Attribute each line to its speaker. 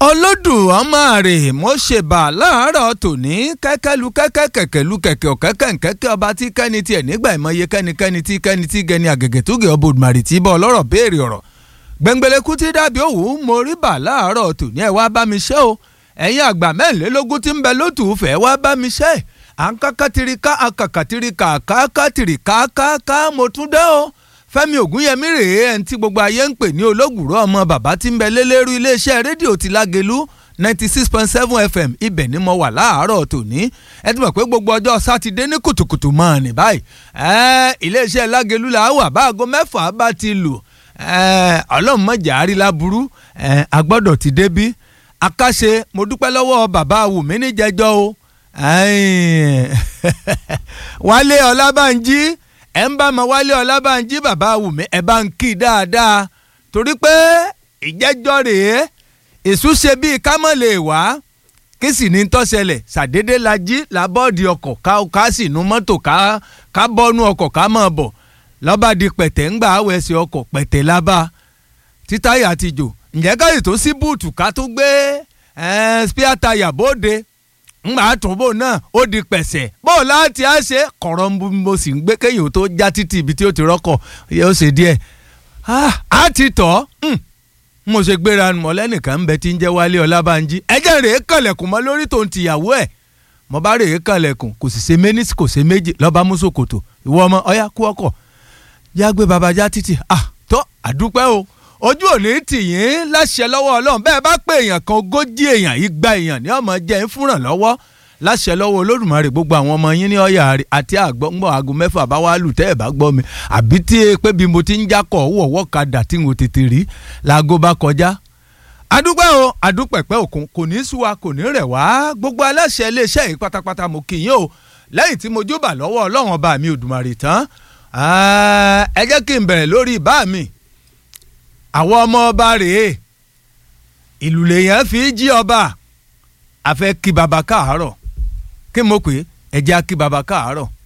Speaker 1: olódùmarè mo ṣèbà láàárọ̀ tòní kẹ́kẹ́lu kẹ́kẹ́ kẹ̀kẹ́lu kẹ̀kẹ́ ọ̀kẹ́kẹ́ nkẹ́kẹ́ ọba tí kẹ́ni tiẹ̀ nígbà ìmọ̀ye kẹ́nikẹ́ni tí kẹ́ni tí gẹni àgẹ̀gẹ̀ tó gẹ̀ ọbọ̀ òdùmarè tí bọ́ ọlọ́rọ̀ béèrè ọ̀rọ̀ gbẹ̀ngbẹ̀lẹ̀kú tí dàbí òwú mo rí bà láàárọ̀ tòní ẹ̀ wá bá mi ṣe o ẹ̀yin àgbà mẹ́rìnlélógún tí ń bẹ lótú fẹ́ wá bá mi ṣe à ń kákàtìríkà àkàkàtìríkà kákàtìríkà káká mo tún dé o fẹ́mi ògúnyẹmí rèé ẹni tí gbogbo ayé ń pè ní olóògùrọ̀ ọmọ bàbá tí ń bẹ lélẹ́rú iléeṣẹ́ rédíò ti lágẹ̀lú ninety six point seven fm ibẹ̀ ni mo wà láàárọ̀ tòní ẹ ti mọ̀ pé gbogbo ọjọ́ sátidé ní kùtùkùtù mọ́ ní báyìí iléeṣẹ́ lágẹ̀lú là wà bá aago mẹ́fà bá ti lù ọlọ́run mọ̀jà àrílá burú a gbọ́dọ̀ ti débí akáṣe mo dúpẹ́ lọ́wọ́ bàbá wùmí níjẹjọ́ o wálé ọlábànjí ẹ ń bá ma wálé ọlábànjí bàbá wùmí ẹ bá ń kí dáadáa torí pé ìjẹ́jọ́ rèé èṣù ṣe bíi ká mọ̀ lè wá kí sì ní tọ́sẹ̀lẹ̀ ṣàdédé la jí làbọ́ọ̀dì ọkọ̀ ká sì nu mọ́tò ká bọ́nu ọkọ̀ ká mọ̀ bọ̀ lọ́ba di pẹ̀tẹ̀ ńgbà àwẹ̀sẹ̀ ọkọ̀ pẹ̀tẹ̀ lábá títáyà ti jò ǹjẹ́ káyì tó sí búùtù ká tó gbé spíà táyà bóde ńgbà àtúnbò náà ó di pẹ̀sẹ̀ bó láti á ṣe kọ̀rọ̀ mo sì ń gbé kéyìn tó já títì ibi tí ó ti rọ́kọ̀ yóò ṣe díẹ̀ á ti tọ̀ mo ṣe gbéra mọ́ lẹ́nìkan ń bẹ tí ń jẹ́ wálé ọlábànjí ẹjẹ́ rèé kànlẹ̀kùn mọ́ lórí tó ń tìyàwó ẹ̀ mo bá rèé kànlẹ̀kùn kò sì ṣe méní kò ṣe méjì lọ́ba mùsùlùkòtò ìwọ ọmọ ọyá kú ọkọ̀ yá gbé babajá títì ah tó àdúpẹ́ o ojú òní tìyín láṣẹ lọ́wọ́ ọlọ́run bẹ́ẹ̀ bá pé èèyàn kan ogójì èèyàn igba èèyàn ní ọmọ jẹ́ ń fúnràn lọ́wọ́ láṣẹ lọ́wọ́ olódùmarè gbogbo àwọn ọmọ yín ní ọ̀yà àti àgbọ̀ngbọ̀n aago mẹ́fà bá wá lù tẹ́ ẹ̀ bá gbọ́ mi àbí tí e pé bí mo ti ń jákọ̀ wọ̀wọ́ kadà tí mo tètè rí laago bá kọjá. adúpẹ́ o adúpẹ̀pẹ́ òkun kò ní sú wa kò ní rẹ̀ wá gbogbo aláṣẹ iléeṣẹ́ yìí pátápátá mo kì í yín o lẹ́yìn tí mo júbà lọ́wọ́ ọlọ́run ọba mi òdùmarè tán ẹ jẹ́ kí n bẹ̀rẹ̀ lórí ìbá mi àwọn ọmọ ọba rèé ìlú lèèyàn fi jí ọba àfẹ́ kí baba káàárọ̀ kí mo pè é ẹ jẹ́ kí baba káàárọ̀